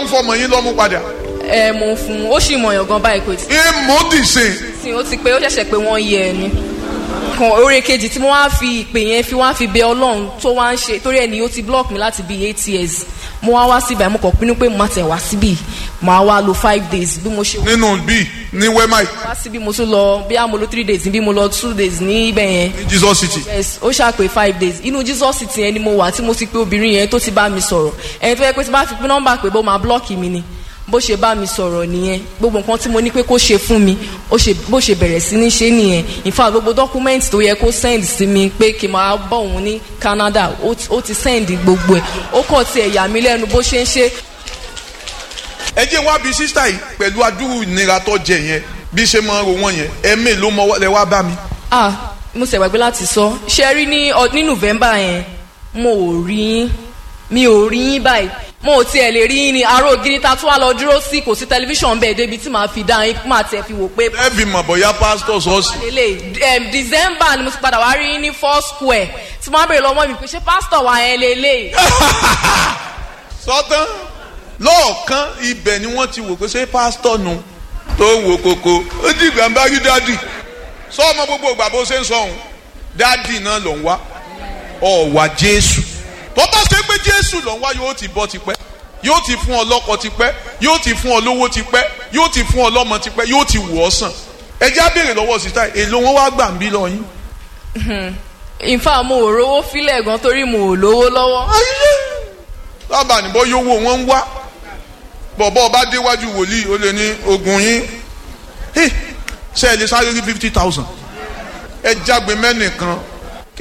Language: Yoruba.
tún fọmọ yín lọ́mú padà. ẹ mo ń fún un ó sì mọ̀yàn gan báyìí kò tí èèmọ̀ dìsìn. sí ó ti pé ó ṣẹ̀ṣẹ̀ pé wọ́n yẹ ẹ ni kan oore kejì tí mo wá fi ìpè yẹn fi wá fi bẹ ọlọ́run tó wá ń ṣe torí ẹni ó ti block mi láti bíi eight years mo wá wá síbẹ̀ mo kàn pinnu pé mo máa tẹ̀ wá síbì màá wá lo five days bí mo ṣe wá nínú bíi ní wẹ́máì síbí mo tún lọ bí a mo lo three days níbí mo lọ two days ní ibẹ̀ yẹn ní jesus city. yes ó ṣàpè five days inú jesus city yẹn ni mo wà tí mo ti pé obìnrin yẹn tó ti bá mi sọ̀rọ̀ ẹni tó yẹ pé tí bá fi pín nọ́mbà pé bó máa blọ́ọ̀kì mi ni bó ṣe bá mi sọ̀rọ̀ nìyẹn gbogbo nǹkan tí mo ní pé kó ṣe fún mi ó ṣe bó ṣe bẹ̀rẹ̀ sí ní ṣe nìyẹn in fact gbogbo document tó yẹ kó send sí mi pé kí n máa bọ̀ òun ní canada ó ti- ó ti send gbogbo ẹ̀ ó kàn ti ẹ̀yà mi lẹ́nu bó ṣe ń ṣe ẹ jẹ́ wá bí sísá yìí pẹ̀lú adúrú ìnira tó jẹ yẹn bí ṣe máa ń ro wọ́n yẹn ẹ̀mí ló mọ lẹ wá bá mi. ah mo ṣe gbàgbé láti sọ ṣe rí ní ọ- ní november yẹn mo ò rí yín mi ò rí yín báyìí mo ò tiẹ̀ lè rí yín ni aró ògiri ta tún wá lọ dúró sí kò sí tẹlifíṣàn bẹ́ẹ̀ débi tí màá fi dá yín máa tiẹ̀ fi wò pé ẹ fi mọ̀ bọ̀yá pásítọ̀ sọ́ọ̀sì. lélẹ̀ em, december ni mo ti padà wá rí yín ní four square tí wọ́n á bèrè lọ́wọ́ mi pé ṣé pásítọ̀ wa yẹn lélẹ̀ sọ́tán lọ́ọ̀kan ibẹ̀ ni wọ́n ti wò pé ṣé pásítọ̀ nu tó ń wo koko ó di ìgbà ń bá rí dádì sọ ọmọ gbogbo ìgbà bó ṣe ń sọ òun dádì náà ló ń wá ọ̀wà jésù tó bá ṣe pé jésù ló ń wá yóò ti bọ́ tipẹ́ yóò ti fún ọ lọ́kọ tipẹ́ yóò ti fún ọ lówó tipẹ́ yóò ti fún ọ lọ́mọ tipẹ́ yóò ti wù ọ́ sàn ẹ já béèrè lọ́wọ́ sísá èlò wọn wá gbà ń bí lọ yín. in fact mo ò rówó fílẹ̀ gan torí mo ò lówó lọ́wọ́ lábàá níbọ̀ yówó wọn ń wá bọ̀bọ̀ bá déwájú wòlíì ó lè ní ogun yín Hey, ṣe ẹ lè sáré rí fifty thousand ẹ jágbe mẹ́nìkan